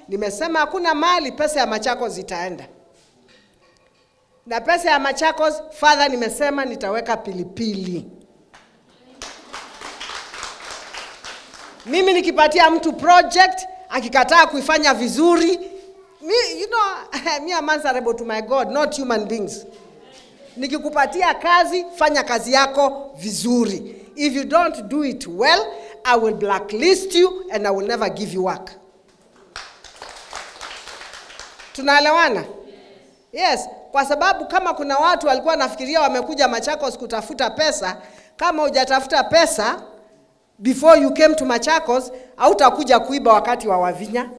nimesema hakuna mahali pesa ya Machakos zitaenda, na pesa ya Machakos fadha, nimesema nitaweka pilipili. Mimi nikipatia mtu project akikataa kuifanya vizuri, mi, you know, me am answerable to my God, not human beings. Nikikupatia kazi, fanya kazi yako vizuri. If you don't do it well, I will blacklist you and I will never give you work. Tunaelewana? Yes, kwa sababu kama kuna watu walikuwa nafikiria wamekuja Machakos kutafuta pesa, kama hujatafuta pesa before you came to Machakos, hautakuja kuiba wakati wa Wavinya.